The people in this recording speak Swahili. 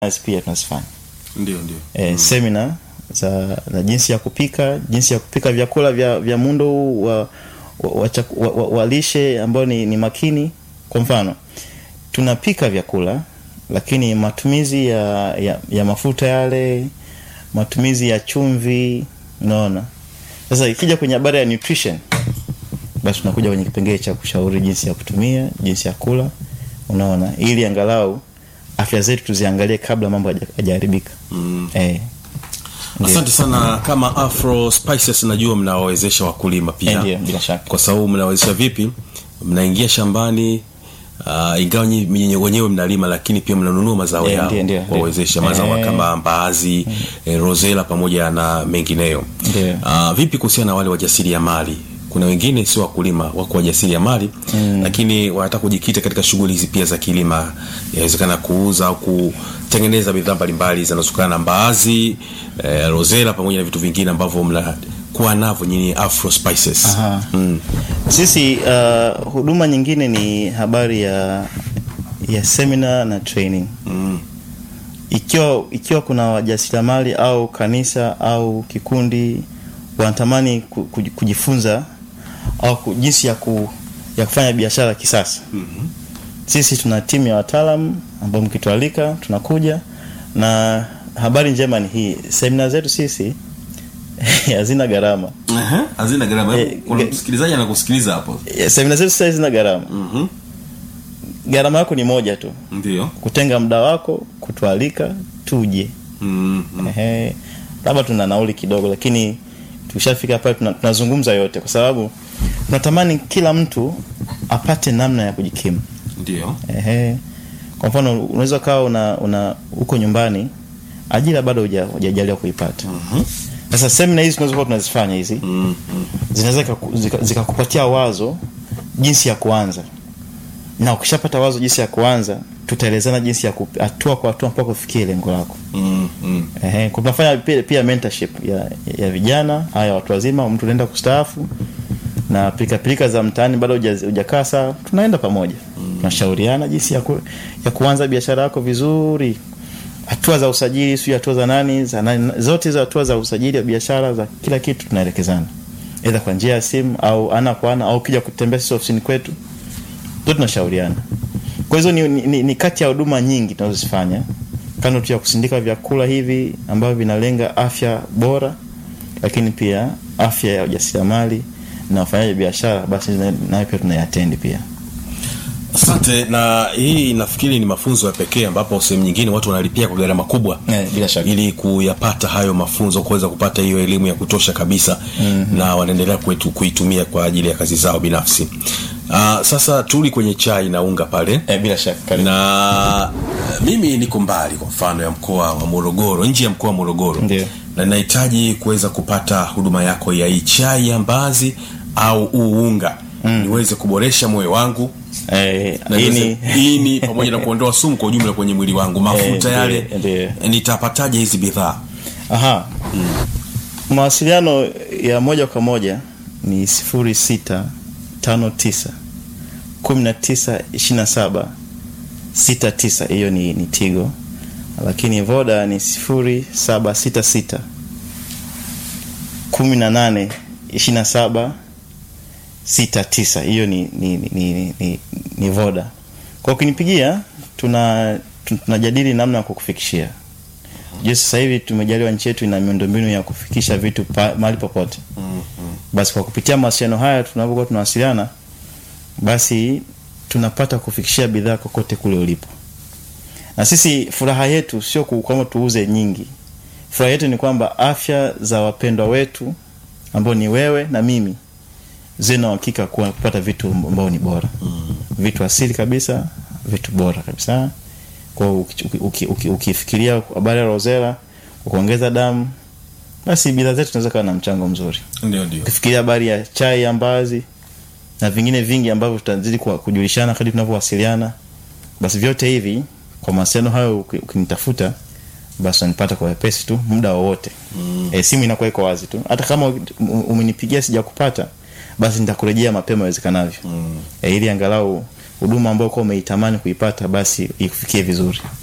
pia tunazifanya ndio ndio e, semina za, za jinsi ya kupika jinsi ya kupika vyakula vya, vya muundo huu wa, wa, wa, chaku- wa, wa, wa lishe ambao ni, ni makini kwa mfano tunapika vyakula lakini matumizi ya, ya, ya mafuta yale matumizi ya chumvi unaona sasa ikija kwenye habari ya nutrition basi tunakuja kwenye kipengele cha kushauri jinsi ya kutumia jinsi ya kula unaona ili angalau afya zetu tuziangalie kabla mambo haja- hajaharibika mm. eh, Ndiyo. asante sana kama afro spices najua mnawawezesha wakulima eh, pia ndio bila shaka kwa sababu mnawezesha vipi mnaingia shambani uh, ingawa nyi- nyi- wenyewe mnalima lakini pia mnanunua mazao Ndiyo, yao ndiyo, ndiyo, ndiyo. wawezesha mazao Eh. kama mbaazi eh, rosela pamoja na mengineyo Ndiyo. uh, vipi kuhusiana na wale wajasiri ya mali kuna wengine sio wakulima wako wajasiri ya mali mm. lakini wanataka kujikita katika shughuli hizi pia za kilima inawezekana kuuza au kutengeneza bidhaa mbalimbali zinazotokana na mbaazi eh, rosela pamoja na vitu vingine ambavyo mnakuwa navyo nyini afro spices Aha. mm. sisi uh, huduma nyingine ni habari ya ya seminar na training Mm. ikiwa ikiwa kuna wajasiriamali au kanisa au kikundi wanatamani ku- ku- kujifunza au ku- jinsi ya, ku, ya kufanya biashara kisasa Mhm. sisi tuna timu ya wataalam ambao mkitualika tunakuja na habari njema ni hii semina zetu sisi hazina gharama Aha, hazina gharama Eh, kuna ge- msikilizaji anakusikiliza hapo Eh, semina zetu sasa hazina gharama Mhm. gharama yako ni moja tu ndio kutenga muda wako kutualika tuje Mhm. Ehe, labda tuna nauli kidogo lakini tukishafika pale tuna- tunazungumza yote kwa sababu tunatamani kila mtu apate namna ya kujikimu ndio Ehe. kwa mfano unaweza ukawa una, una uko nyumbani ajira bado huja- hujajaliwa kuipata Mhm. sasa semina hizi tunazokuwa tunazifanya hizi Mhm. zinaweza zikaku- zika- zikakupatia wazo jinsi ya kuanza na ukishapata wazo jinsi ya kuanza tutaelezana jinsi ya ku- hatua kwa hatua mpaka kufikia lengo lako Mhm. Ehe, kwa tunafanya pia, pia mentorship ya, ya vijana haya watu wazima mtu unaenda kustaafu na pilika pilika za mtaani bado huja- hujakaa saa tunaenda pamoja tunashauriana jinsi ya, ku, ya kuanza biashara yako vizuri hatua za usajili sio hatua za nani za nani zote hizo hatua za usajili wa biashara za kila kitu tunaelekezana aidha kwa njia ya simu au ana kwa ana au ukija kutembea sisi ofisini kwetu ndio tunashauriana kwa hizo ni, ni, ni, ni kati ya huduma nyingi tunazozifanya kando tu ya kusindika vyakula hivi ambavyo vinalenga afya bora lakini pia afya ya ujasiriamali na wafanyaji biashara basi na- nayo pia tunaiatendi pia asante na hii nafikiri ni mafunzo ya pekee ambapo sehemu nyingine watu wanalipia kwa gharama kubwa Eh, bila shaka. ili kuyapata hayo mafunzo kuweza kupata hiyo elimu ya kutosha kabisa mm-hmm. na wanaendelea kwetu kuitumia kwa ajili ya kazi zao binafsi uh, sasa tuli kwenye chai na unga pale eh, bila shaka na mimi niko mbali kwa mfano ya mkoa wa morogoro nje ya mkoa wa morogoro Ndio. na nahitaji kuweza kupata huduma yako ya hii chai ya mbazi au huu unga mm. niweze kuboresha moyo wangu eh, na hii niweze- ni ini pamoja na kuondoa sumu kwa ujumla kwenye mwili wangu mafuta Eh, yale ndiyo, nitapataje hizi bidhaa aha mawasiliano ya moja kwa moja ni sifuri sita tano tisa kumi na tisa ishiri na saba sita tisa hiyo ni, ni tigo lakini voda ni sifuri saba sita sita kumi na nane ishiri na saba sita tisa hiyo ni, ni, ni, ni, ni, ni voda kwa ukinipigia tuna tu- tunajadili namna ya kukufikishia je sasa hivi tumejaliwa nchi yetu ina miundombinu ya kufikisha vitu pa, mahali popote basi kwa kupitia mawasiliano haya tunapokuwa tunawasiliana basi tunapata kufikishia bidhaa kokote kule ulipo na sisi furaha yetu sio ku- kwamba tuuze nyingi furaha yetu ni kwamba afya za wapendwa wetu ambao ni wewe na mimi zina uhakika kuwa kupata vitu ambao ni bora mm. vitu asili kabisa vitu bora kabisa kwa uki- uki- uki- ukifikiria habari ya rozela kwa kuongeza damu basi bidhaa zetu zinaweza kawa na mchango mzuri ndio ndio ukifikiria habari ya chai ya mbazi na vingine vingi ambavyo tutazidi kuwa- kujulishana kadri tunavyowasiliana basi vyote hivi kwa mawasiliano hayo uki- ukinitafuta basi unanipata kwa wepesi tu muda wowote mm. e, simu inakuwa iko wazi tu hata kama u- u- umenipigia sijakupata basi nitakurejea mapema iwezekanavyo mm. e, ili angalau huduma ambayo kuwa umeitamani kuipata basi ikufikie vizuri